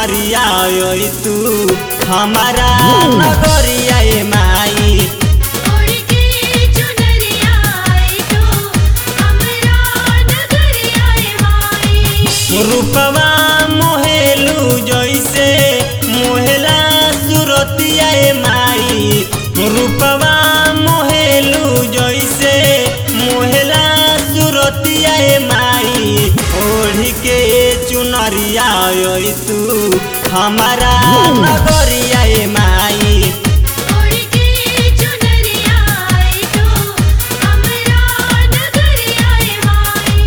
चुनरिया ओई तू हमारा नगरिया ए माई ओढ़ के चुनरिया आई तो हमरा नगरिया ए माई रूपवा मोहेलू जैसे मोहेला सुरतिया ए माई रूपवा मोहेलू जैसे मोहेला सुरतिया ए माई ओढ़ के चुनरिया ओई तू हमारा नगरिया ए माई ओढ़ के चुनरिया आई तो हमरा नगरिया ए माई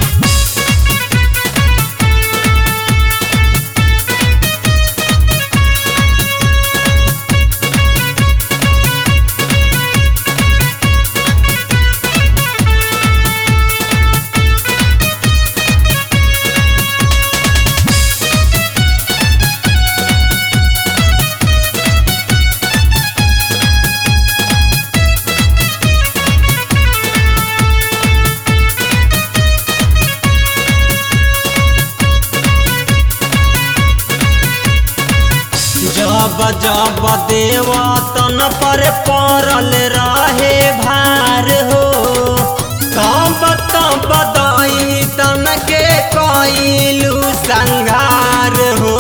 जब जब देवतन पर पड़ल रहे भार हो तब तब दई तन के कइलू संघार हो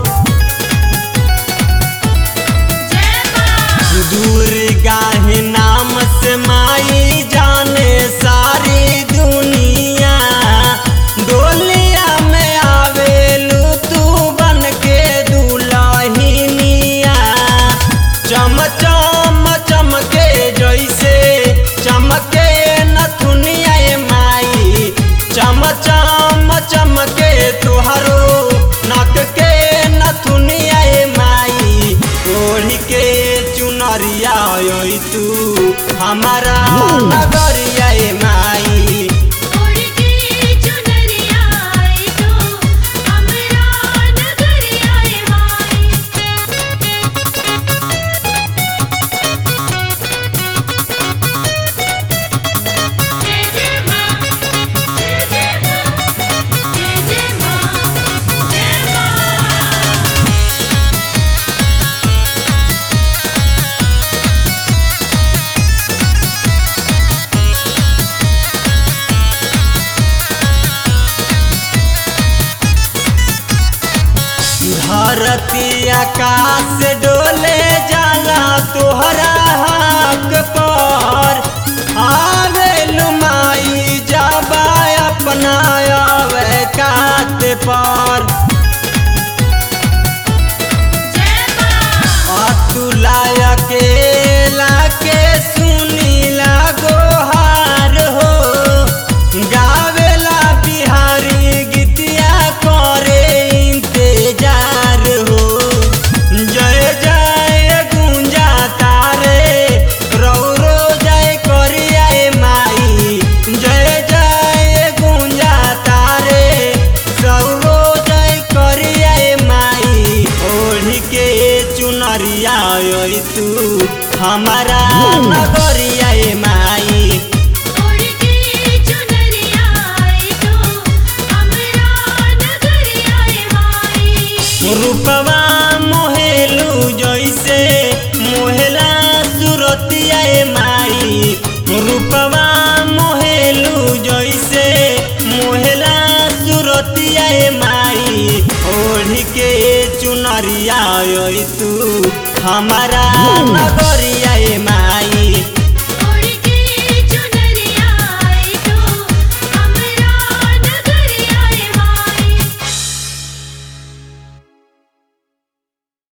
जय मां दुर्गा ही नाम से माई जाने सारी दुनिया डोलिया में आवेलू तू बन के दुलहिनिया चम चम चमके जैसे चमके नथुनिया ए माई चम चम चमके तुहरो नक के नथुनिया ए माई ओढ़ के चुनरिया ओई तू हमारा नगरिया ए माई ओढ़ के चुनरिया आई तो हमरा नगरिया ए माई जय जय मां जय जय मां जय जय मां जय मां धरती आकाश डोले जाला तोहरा हक पर आवेलू माई जाबा अपना आवे कात पर जय मां अतुलाय के लाके सुनीला गोहार हो गावेला बिहारी गीतिया करे इंतजार हो जय जय गुंजा तारे रौरो जय करिया ए माई जय जय गुंजा तारे सौरो जय करिया ए माई ओढ़ के चुनरिया ओई तू हमारा नगरिया ए माई ओढ़ के चुनरिया आई तो हमरा नगरिया ए माई रूपवा मोहेलू जैसे मोहेला सुरतिया ए माई रूपवा मोहेलू जैसे मोहेला सुरतिया ए माई ओढ़ के चुनरिया ओई तू हमारा नगरिया ए माई